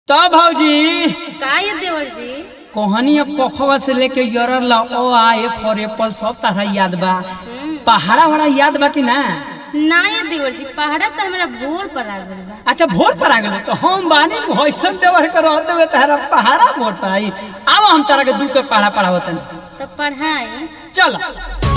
तो भौजी का ये देवर जी कोहनी अब कखवा से लेके यरर ला ओ आ ए फॉर एप्पल सब तरह याद बा हम्म, पहाड़ा वहाड़ा याद बा कि ना ना ये देवर जी पहाड़ा तो हमारा भोर पर आ गइल बा अच्छा भोर पर आ गए तो हम बानी भैसन देवर के रहते हुए तारा पहाड़ा भोर पर आई अब हम तारा के दू के पहाड़ा पढ़ावतन तो पढ़ाई चलो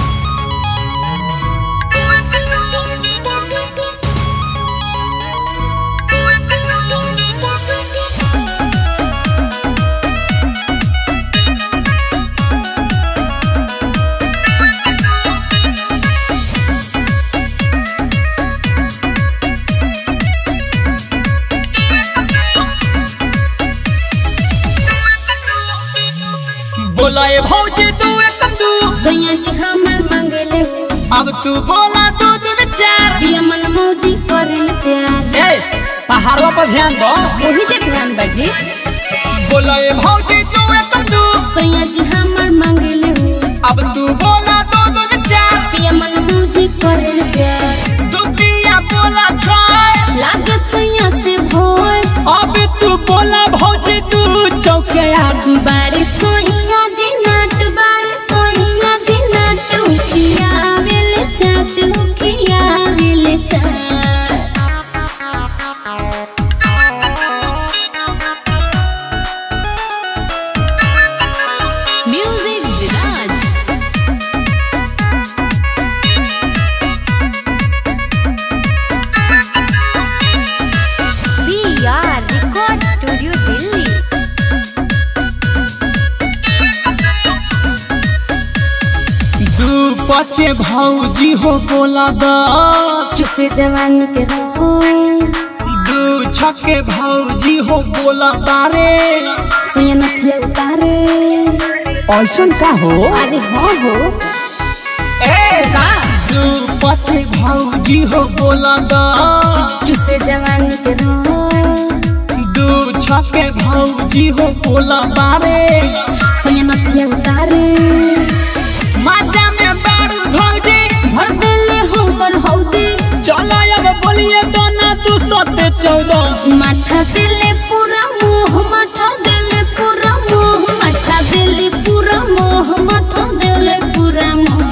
बोला ए भौजी तू एक तू सैया जी हमर मंगले हो अब तू बोला दू दू चार पिया मन मौजी करिल प्यार ए पहाड़वा पर ध्यान दो वही जे ध्यान बाजी बोला ए भौजी तू एक तू सैया जी हमर मंगले हो अब तू बोला दू दू चार पिया मन मौजी करिल प्यार दुतिया बोला छाय लागे सैया से भोर अब तू बोला भौजी तू चौके आठ बारी सोइया जी नाट बारी सोइया जी नाट उखिया वेले चाट उखिया वेले चाट music Viraj B R record studio Delhi दू पचे भौजी हो बोला दस चुसे जवानी के रहो दू छके भौजी हो बोला तारे सोया नथिया उतारे ऐसन का हो अरे हाँ हो ए का दू पचे भौजी हो बोला दस चुसे जवानी के रहो दू छके भौजी हो बोला तारे सोया नथिया उतारे माजा में बारू भौजी भर देले हो बर हौदी चलो अब बोलिए तो ना तू सते चौदह माथा देले पूरा मोह माथा देले पूरा मोह माथा देले पूरा मोह माथा देले पूरा मोह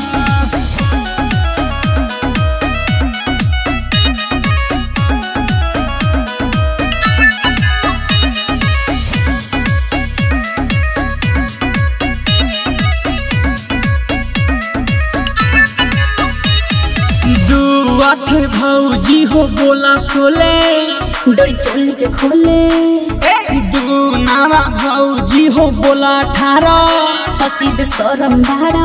दू आठ भौजी हो बोला सोले डोरी चोली के खोले दू नावा भौजी हो बोला अठारह ससी बेसरम बाड़ा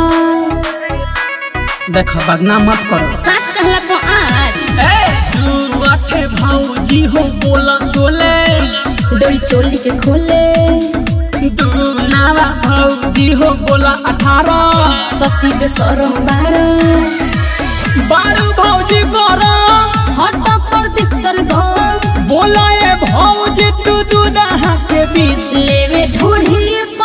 देखो बदनाम मत करो सच कहला पो आज दू आठ भौजी हो बोला सोले डोरी चोली के खोले दू नावा भौजी हो बोला अठारह ससी बेसरम बाड़ा बारू भौजी करो हट पर दीप सर बोला ए भौजी तू दू नहा के बीच लेवे ढूढ़ी